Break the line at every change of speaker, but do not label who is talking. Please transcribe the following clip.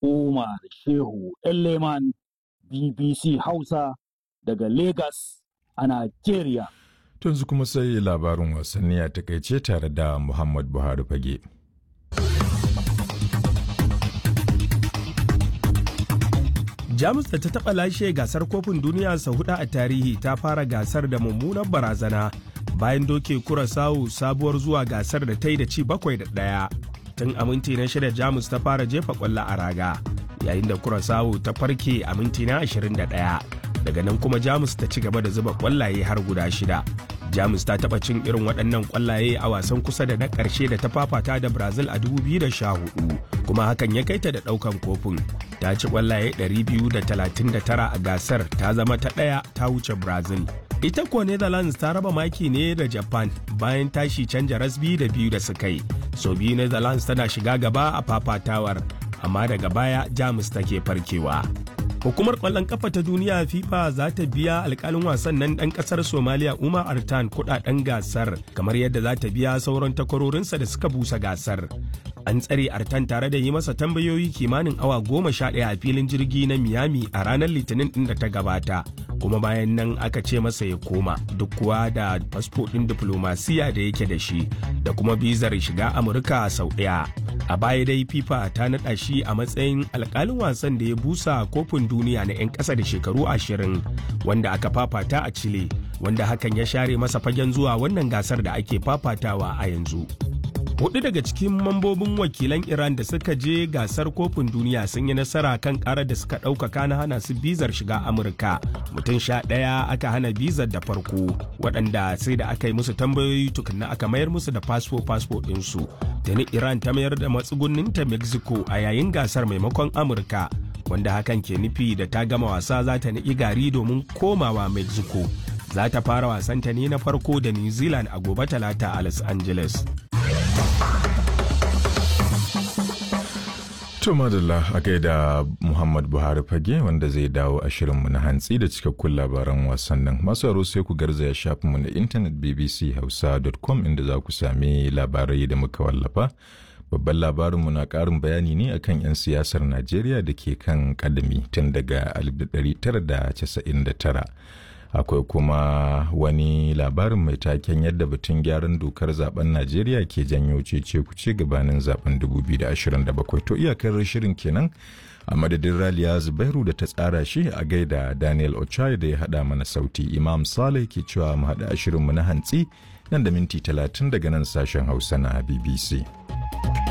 Umar Shehu Elleman BBC Hausa daga Lagos a Najeriya.
Tunzu kuma sai labarin wasanni a takaice tare da Muhammad Buhari fage.
Jamus da ta taɓa lashe gasar kofin duniya sau hudu a tarihi ta fara gasar da mummunar barazana bayan doke kurasawu sabuwar zuwa gasar da ta yi da ci bakwai da ɗaya. Tun a minti na shida Jamus ta fara jefa ƙwallo a raga yayin da kurasawu ta farke a minti na 21. Daga nan kuma Jamus ta ci gaba da zuba ƙwallaye har guda shida. Jamus ta taɓa cin irin waɗannan ƙwallaye a wasan kusa da na ƙarshe da ta fafata da Brazil a 2014 kuma hakan ya kai ta da ɗaukan kofin. Ta ci ƙwallaye 239 a gasar ta zama ta ɗaya ta wuce Brazil. Ita kuwa Netherlands ta raba maki ne da Japan bayan tashi canja rasbi da biyu da suka yi. So biyu Netherlands tana shiga gaba a fafatawar, amma daga baya Jamus take farkewa. Hukumar ƙwallon ƙafa ta duniya FIFA za ta biya alƙalin wasan nan ɗan ƙasar Somaliya Umar Artan kuɗaɗen gasar kamar yadda za ta biya sauran takwarorinsa da suka busa gasar. An tsare Artan tare da yi masa tambayoyi kimanin awa goma sha ɗaya a filin jirgi na Miami a ranar Litinin ɗin da ta gabata. Kuma bayan nan aka ce masa ya koma duk kuwa da fasfo ɗin diflomasiya da yake da shi da kuma bizar shiga Amurka sau ɗaya. A baya dai FIFA ta naɗa shi a matsayin alƙalin wasan da ya busa kofin duniya na 'yan ƙasa da shekaru ashirin wanda aka fafata a Chile wanda hakan ya share masa fagen zuwa wannan gasar da ake fafatawa a yanzu. Hudu daga cikin mambobin wakilan Iran da suka je gasar kofin duniya sun yi nasara kan karar da suka ɗaukaka na hana su bizar shiga Amurka. Mutum sha ɗaya aka hana bizar da farko, waɗanda sai da aka yi musu tambayoyi tukunna aka mayar musu da fasfo fasfo ɗinsu. Tuni Iran ta mayar da matsugunninta Mexico a yayin gasar maimakon Amurka. wanda hakan ke nufi da ta gama wasa za ta niƙi gari domin komawa mexico za ta fara wasanta ne na farko da new zealand a gobe talata a los angeles
To madalla a gaida Muhammad Buhari fage wanda zai dawo a shirinmu na hantsi da cikakkun labaran wasannin. Masu aro sai ku garzaya shafinmu na intanet bbchausa.com inda za ku sami labarai da muka wallafa. Babban labarinmu na ƙarin bayani ne akan 'yan siyasar Najeriya da ke kan kadami tun daga 1999. Akwai kuma wani labarin mai taken yadda batun gyaran dokar zaben Najeriya ke janyo cece kuce gabanin zaben 2027. To iyakar shirin kenan a madadin Raliya Zubairu da ta tsara shi a gaida Daniel Ochai da ya haɗa mana sauti. Imam Saleh ke cewa mu haɗa shirinmu na hantsi nan da minti 30 daga nan sashen Hausa na BBC.